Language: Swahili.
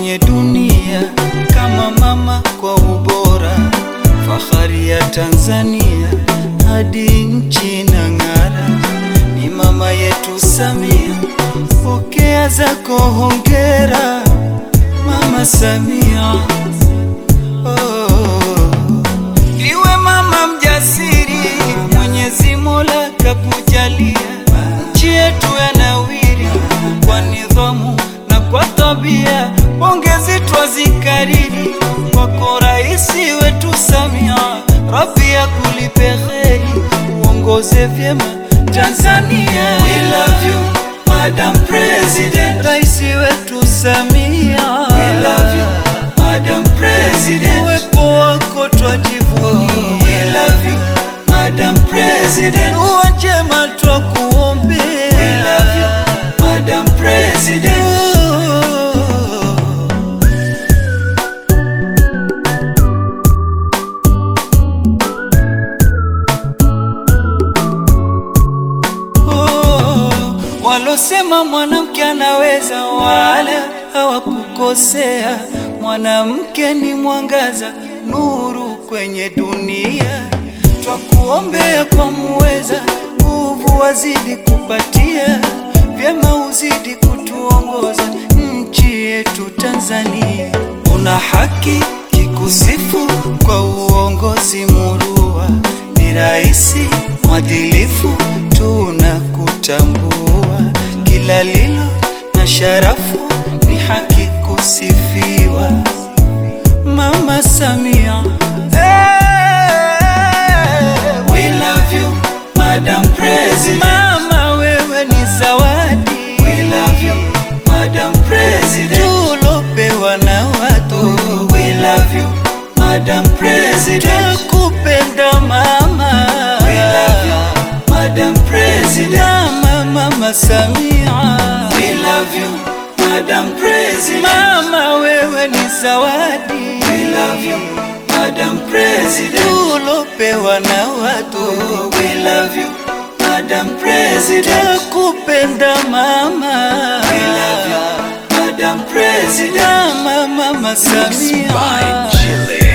kwenye dunia kama mama kwa ubora, fahari ya Tanzania hadi nchi na ng'ara, ni mama yetu Samia, pokea zako hongera Mama Samia. Oh, iwe mama mjasiri, Mwenyezi Mola kakujalia, nchi yetu yanawiri kwa nidhamu na kwa tabia, pongezi twazikariri kwako raisi wetu Samia, Rabbi akulipe kheri, uongoze vyema Tanzania. We love you, Madam President, raisi wetu Samia. We love you, Madam President, uwepo wako twajivunia. We love you, Madam President, uwa njema twakuombea. We love you, Madam President. Oh, walosema mwanamke anaweza wala hawakukosea. Mwanamke ni mwangaza, nuru kwenye dunia. Twakuombea kwa muweza, nguvu wazidi kupatia, vyema uzidi kutuongoza nchi yetu Tanzania. Una haki kikusifu kwa uongozi murua, ni raisi mwadilifu, tunakutambua kila lilo na sharafu, ni haki kusifiwa Mama Samia. Hey, we love you, Madam President. Mama wewe ni zawadi. We love you, Madam President. Tulopewa na watu. We love you, Madam President. Tukupenda mama. We love you, Madam President. Mama, Mama Samia. We love you, Madam President. Mama wewe ni zawadi. We love you, Madam President. Tulopewa na watu. We love you, Madam President. Tukupenda mama. We love you, Madam President. Mama, Mama Samia. Chile.